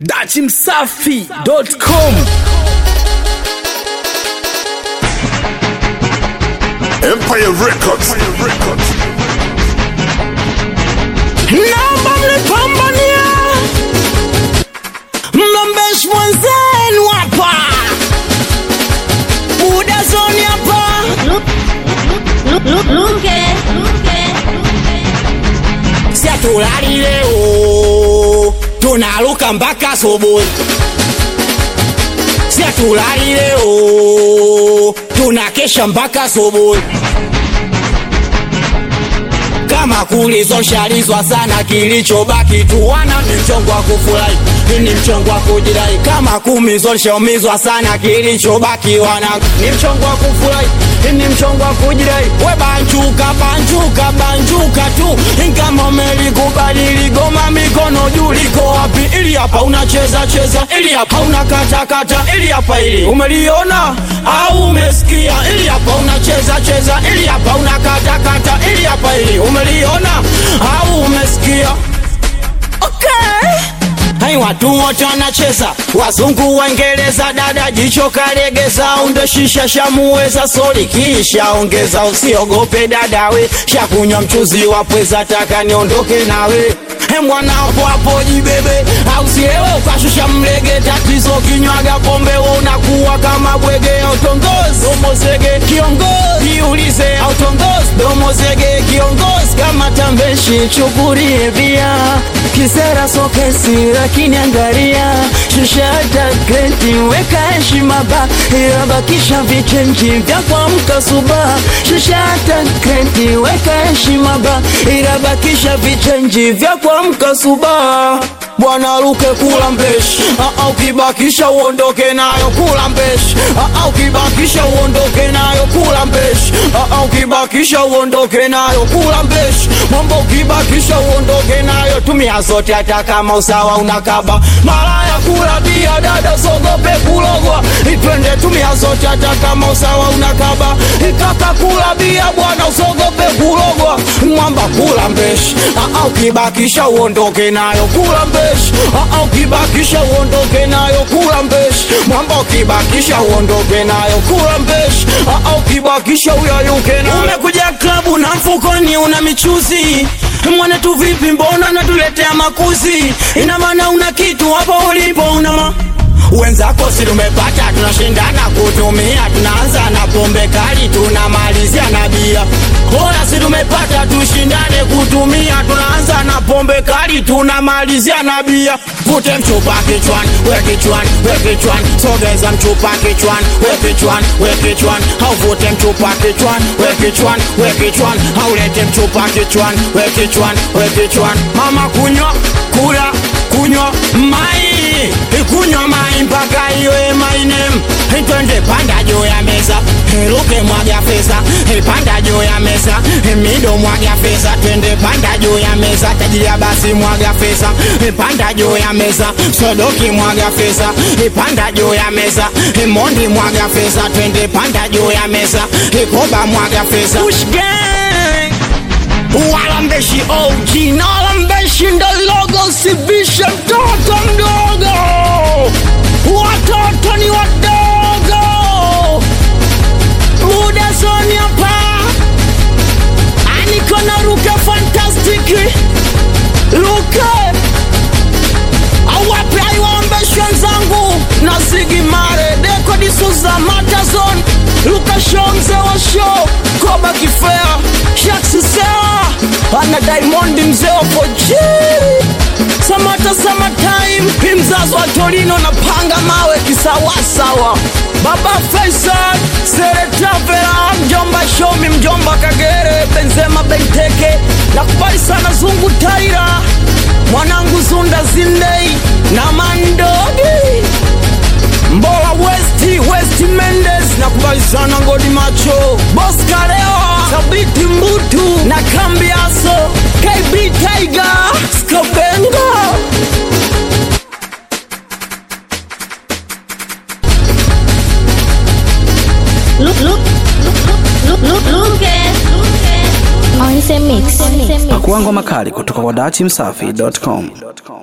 dachimsafi.com Empire Records. Naomba mlipambania mnambeshi mwenzenu hapa buda zoni hapa siatulali leo tunaluka mpaka asubuhi siatulali leo tunakesha mpaka asubuhi kama kulizoshalizwa sana kilichobaki tuwana ni mchongo wa kufurahi ni mchongo wa kujirai kama kumizoshaumizwa sana kilichobaki wana ni mchongo wa kufurahi ni mchongo wa kujirai we banjuka banjuka banjuka tu kama umelikubali ligoma mikono juu liko wapi ili hapa unacheza cheza ili hapa unakata kata ili hapa ili umeliona au umesikia ili hapa unacheza cheza ili hapa unakata kata ili hapa ili umeliona au umesikia okay. Hai watu wote wanacheza, wazungu waingereza, dada jicho kalegeza, unde shisha shamuweza, soli kisha ongeza, usiogope dadawe, shakunywa mchuzi wa pweza, taka niondoke nawe He mwana hapo hapo jibebe, au silewe ukashusha mlege, tatizo kinywaga pombe, we unakuwa kama bwege, autongozi domozege kiongozi, jiulize autongozi domozege kiongozi, kama tambeshi chukulie bia kisera sokesi, lakini angalia shusha hata kreti, weka heshima ba, ila bakisha vichenji vya kuamka suba. Shusha hata kreti, weka heshima ba, ila bakisha vichenji vya kuamka suba. Bwana Luke kula mbeshi, ah, ukibakisha uondoke nayo kula mbeshi, ah, ukibakisha uondoke nayo kula mbeshi, ah, ukibakisha uondoke nayo kula mbeshi, mambo ukibakisha uondoke nayo, tumia zote hata kama usawa unakaba. Malaya kula bia, dada sogope kulogwa, itwende tumia zote hata kama usawa unakaba. Kaka kula bia, bwana usogope kulogwa, mwamba kula mbeshi, ah, ukibakisha uondoke nayo kula mbeshi, ah, ukibakisha uondoke nayo kula mbeshi, mwamba ukibakisha uondoke nayo kula mbeshi, ah, ukibakisha uyayuke nayo. Umekuja klabu na mfukoni una michuzi mwana tu vipi, mbona natuletea makuzi? Ina maana una kitu hapo ulipo una ma wenzako si tumepata, tunashindana kutumia, tunaanza na pombe kali, tunamalizia na bia. Hoya, si tumepata, tushindane kutumia, tunaanza na pombe kali, tunamalizia na bia. Vute mchupa kichwani, we kichwani, we kichwani, sogeza mchupa kichwani, we kichwani, we kichwani, au vute mchupa kichwani, we kichwani, we kichwani, au lete mchupa kichwani, we kichwani, we kichwani. Mama kunywa, kula, kunywa mai, kunywa mai mpaka iwe my name. Twende panda juu ya meza, ruke mwaga fesa, panda juu ya meza, mido mwaga fesa, twende panda juu ya meza, tajiria basi mwaga fesa, panda juu ya meza, sodoki mwaga fesa, panda juu ya meza, mondi mwaga fesa, twende panda juu ya meza, koba mwaga fesa. Push gang walambeshi OG na walambeshi ndo logo, sivishe mtoto mdogo, watoto ni wadogo, muda zoni hapa, aniko na Ruke Fantastic, Ruke awape aiwaambeshi wenzangu na Ziggy Marley, Deko D'Souza, Matazon, Luka Show, mzee wa show, Koba Kifea, Shaxi Sewa, ana Diamond mzee wa Fojiri, Samata Summertime, mzazi wa Torino na panga mawe kisawasawa, Baba Faisal, Sere Travela, mjomba Shomi, mjomba Kagere, Benzema Benteke, nakubali sana Zungu Taira, mwanangu Zunda Zindei na Mandogi Mbola Westi, Westi Mendes na kubali sana Ngodi Macho, Boss Kalewa, Sabiti Mbutu na Kambi Aso, KB Tiger, Skabenga. Look, look, look, look, look, look, On the mix. Pakuangwa makali kutoka kwa dachimsafi.com.